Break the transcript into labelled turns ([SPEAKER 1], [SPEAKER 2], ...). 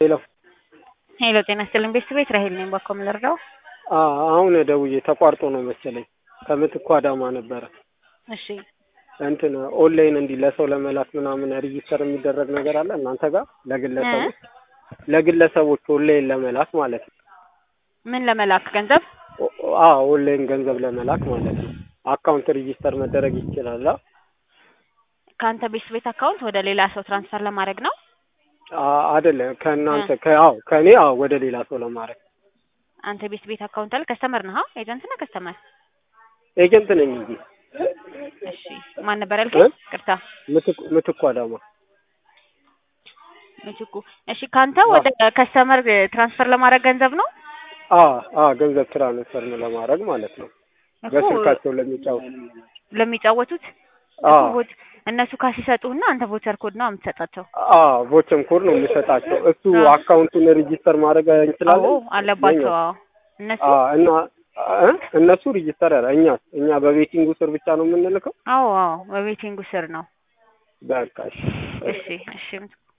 [SPEAKER 1] ሄሎ
[SPEAKER 2] ሄሎ ጤና ይስጥልኝ ቤተሰብ ራሄል ነኝ። ባኮ ምን ልርዳው?
[SPEAKER 1] አሁን ደውዬ ተቋርጦ ነው መሰለኝ ከምትኩ አዳማ ነበረ።
[SPEAKER 2] እሺ
[SPEAKER 1] እንትን ኦንላይን እንዲህ ለሰው ለመላክ ምናምን ሬጂስተር የሚደረግ ነገር አለ እናንተ ጋር ለግለሰቦች ለግለሰቦች ኦንላይን ለመላክ ማለት ነው።
[SPEAKER 2] ምን ለመላክ ገንዘብ?
[SPEAKER 1] አዎ ኦንላይን ገንዘብ ለመላክ ማለት ነው። አካውንት ሬጂስተር መደረግ ይችላል። አ-
[SPEAKER 2] ከአንተ ቤት ቤት አካውንት ወደ ሌላ ሰው ትራንስፈር ለማድረግ ነው?
[SPEAKER 1] አ- አይደለም ከእናንተ ከአዎ ከእኔ አዎ ወደ ሌላ ሰው ለማድረግ
[SPEAKER 2] አንተ ቤት ቤት አካውንት አለ? ከስተመር ነህ? ኤጀንት ነህ? ከስተመር?
[SPEAKER 1] ኤጀንት ነኝ እንጂ
[SPEAKER 2] እሺ ማን ነበር ያልከኝ?
[SPEAKER 1] እ?
[SPEAKER 2] ቅርታ
[SPEAKER 1] ምትኩ- ምትኩ አዳማ
[SPEAKER 2] ምትኩ። እሺ ካንተ ወደ ከስተመር ትራንስፈር ለማድረግ ገንዘብ ነው?
[SPEAKER 1] አ አ ገንዘብ ትራንስፈር ነው ለማድረግ ማለት ነው።
[SPEAKER 2] እኮ
[SPEAKER 1] በስልካቸው ለሚጫወቱ
[SPEAKER 2] ለሚጫወቱት
[SPEAKER 1] አ
[SPEAKER 2] እኮ ቦት- እነሱ ካሽ ይሰጡህና አንተ ቮቸር ኮድ ነው የምትሰጣቸው።
[SPEAKER 1] አ ቮቸም ኮድ ነው የምሰጣቸው። እሱ
[SPEAKER 2] አ።
[SPEAKER 1] አካውንቱን ሬጂስተር ማድረግ እንችላለን።
[SPEAKER 2] አዎ አለባቸው። አዎ እነሱ
[SPEAKER 1] አ እና እ? እነሱ ሬጂስተር ያለ እኛ እኛ በቤቲንጉ ስር ብቻ ነው የምንልከው።
[SPEAKER 2] አዎ አዎ በቤቲንጉ ስር ነው።
[SPEAKER 1] በቃ እሺ።
[SPEAKER 2] እሺ እሺ